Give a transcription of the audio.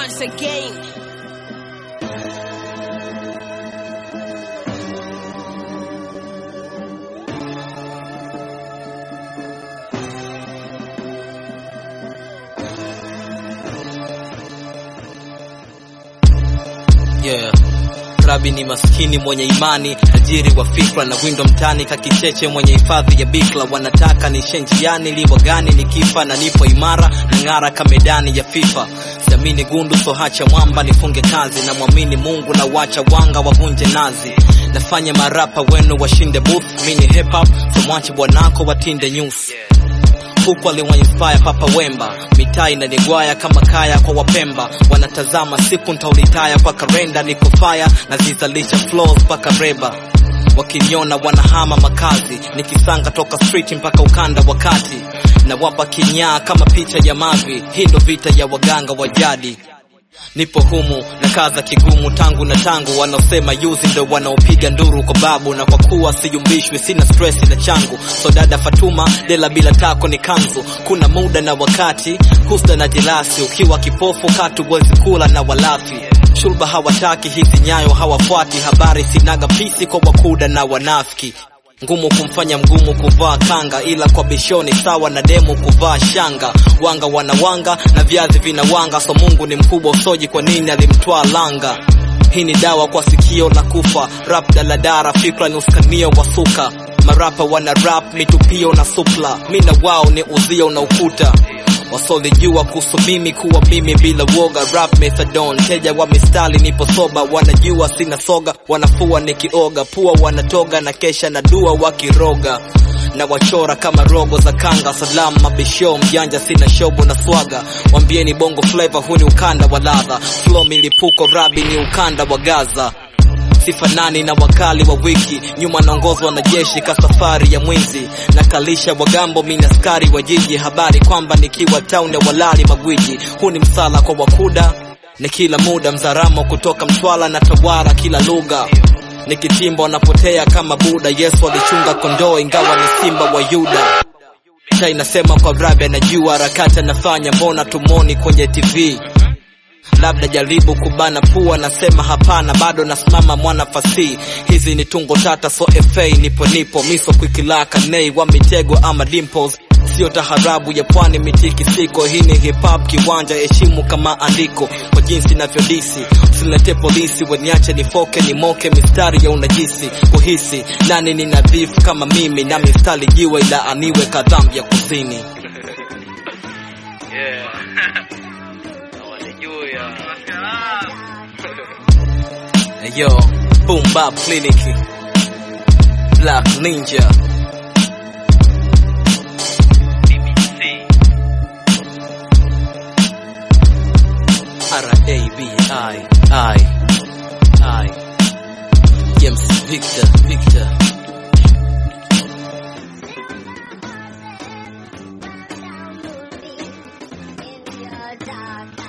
once again. yeah. Rabi ni maskini mwenye imani, tajiri wa fikra na windo mtani, kakicheche mwenye hifadhi ya bikla. Wanataka nishe njiani, liwa gani nikifa na nipo imara na ng'ara kamedani ya FIFA. Siamini gundu so hacha mwamba, nifunge kazi na mwamini Mungu na wacha wanga wavunje nazi. Nafanya marapa wenu washinde booth, mini hip hop so mwache bwanako watinde nyusi huku aliwainspire Papa Wemba, mitaa inanigwaya kama kaya kwa Wapemba. Wanatazama siku ntaulitaya kwa karenda, niko fire nazizalisha flows mpaka reba. Wakiniona wanahama makazi, nikisanga toka street mpaka ukanda wa kati, na wapa kinyaa kama picha ya mavi. Hii ndo vita ya waganga wa jadi. Nipo humu na kaza kigumu tangu na tangu, wanaosema yuzi ndo wanaopiga nduru kwa babu, na kwa kuwa siyumbishwi, sina stress na changu. So dada Fatuma, dela bila tako ni kanzu. Kuna muda na wakati, husda na jelasi, ukiwa kipofu katu wezi kula na walafi. Shulba hawataki hizi nyayo, hawafuati habari, sinaga pisi kwa wakuda na wanafiki ngumu kumfanya mgumu kuvaa kanga, ila kwa bishoni sawa na demu kuvaa shanga. Wanga wanawanga na viazi vinawanga, so Mungu ni mkubwa, usoji kwa nini alimtwaa langa? Hii ni dawa kwa sikio la kufa, rap daladara, fikra ni uskanio wa suka. Marapa wana rap mitupio na supla, mina wao ni uzio na ukuta wasolijua kuhusu mimi kuwa mimi bila woga rap methadone teja wa mistari nipo soba wanajua sina soga wanafua nikioga pua wanatoga na kesha na dua wakiroga na wachora kama rogo za kanga salamu mabisho mjanja sina shobo na swaga wambieni bongo flavor huu ni ukanda wa ladha flow milipuko rabi ni ukanda wa gaza sifanani na wakali wa wiki nyuma naongozwa na jeshi ka safari ya mwizi nakalisha wagambo mini askari wa jiji habari kwamba nikiwa town ya walali magwiji huu ni msala kwa wakuda ni kila muda mzaramo kutoka mtwala na tawara kila lugha nikitimba wanapotea kama buda yesu alichunga kondoo ingawa ni simba wa yuda ta inasema kwa rabi anajua harakati anafanya mbona tumoni kwenye tv labda jaribu kubana pua, nasema hapana, bado nasimama mwana fasihi. Hizi ni tungo tata, so fa nipo nipo miso kwikilaka nei wa mitego ama dimples sio taharabu ya pwani mitikisiko. Hii ni hip hop kiwanja, heshimu kama andiko kwa jinsi navyodisi. Usilete polisi weniache nifoke nimoke mistari ya unajisi, kuhisi nani ni nadhifu kama mimi, na mistari jiwe ila aniwe kadhambi ya kuzini. Hey, yo, Boom Bap Clinic, Black Ninja, R-A-B-I, I, I, James Victor, Victor. in your dark